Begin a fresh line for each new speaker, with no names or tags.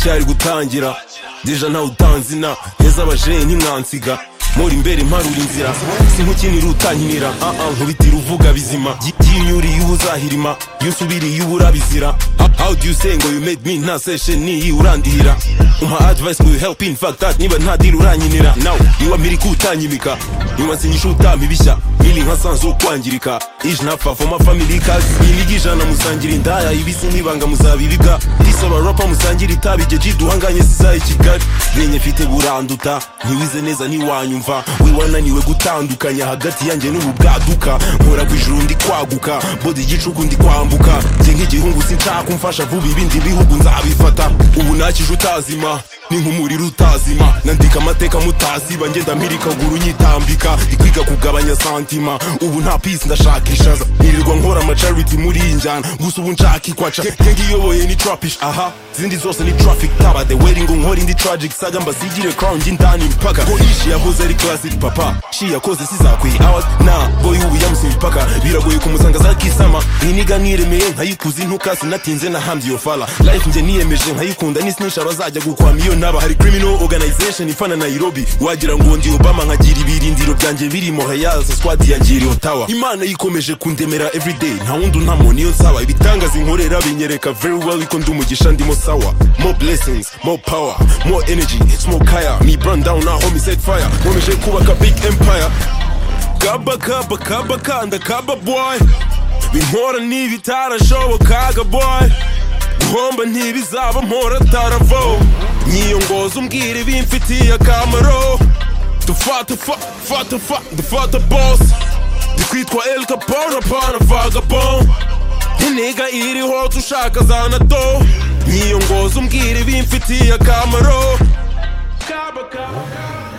cyari gutangira deja ntawe utanzina heza abajene ntimwansiga muri imbere imparura inzira si nk'ukinira utankinira aha nkubitira uvuga bizima yinyuriye uba uzahirima iyo usubiriye uba urabizira How- how do you say ngo you made me nta session niyi urandihira umpa advice ngo you help in fact that niba nta deal urankinira now niba mpiri kutanyimika nyuma nsinyisha utamibishya mili nka sanzu kwangirika ije ntapfa foma family kazi imirigi ijana musangira indaya ibisi n'ibanga muzabibiga risaba ropa musangira itabi igihe jiduhanganye sizaye kigali menye mfite buranduta ntiwize neza ntiwanyumva we wananiwe gutandukanya hagati yanjye n'ububwaduka nkora ku ijuru ndi kwaguka bodi igicuku ndi kwambuka njye nk'igihungu sinshaka umfasha vuba ibindi bihugu nzabifata ubu nakije utazima ni nk'umuriro utazima nandika amateka mutaziba ngenda mpirika guru nyitambika ikwiga kugabanya santima ubu nta pisi ndashaka ishaza nirirwa nkora amacariti muri iyi njyana gusa ubu nshaka ikwaca njye ngiyoboye ni trapish aha zindi zose ni traffic taba the wedding nkora indi tragic saga mbazigire crown y'indani mpaka ko ishi yahoze ari classic papa shi yakoze sizakwiye hours na boy ubu yamusimbye impaka biragoye kumusanga zakisama iniga niremeye nkayikuza intuka sinatinze nahambye iyo fala life njye niyemeje nkayikunda nisinisha abazajya gukwama iyo naba hari criminal organization ifana nairobi wagira ngo ndi obama nkagira ibirindiro byanjye biri mohayaza squad yangiriye otawa imana yikomeje kundemera everyday nta wundi untamo niyo nsaba ibitangaza inkorera binyereka very well iko ndumugisha ndimo sawa more blessings more power more energy it's more kaya me burn down now homie set fire nkomeje kubaka big empire kaba kaba kaba kanda kaba boy binkora ntibitarashobokaga boy guhomba ntibizaba mpora taravo nyiyongoza umbwira ibimfitiye akamaro dufata fa fata fa dufata boss ndikwitwa el capone apana vagabond intega iriho dushaka za nato nyiyongoza umbwira ibimfitiye akamaro kaba kaba kaba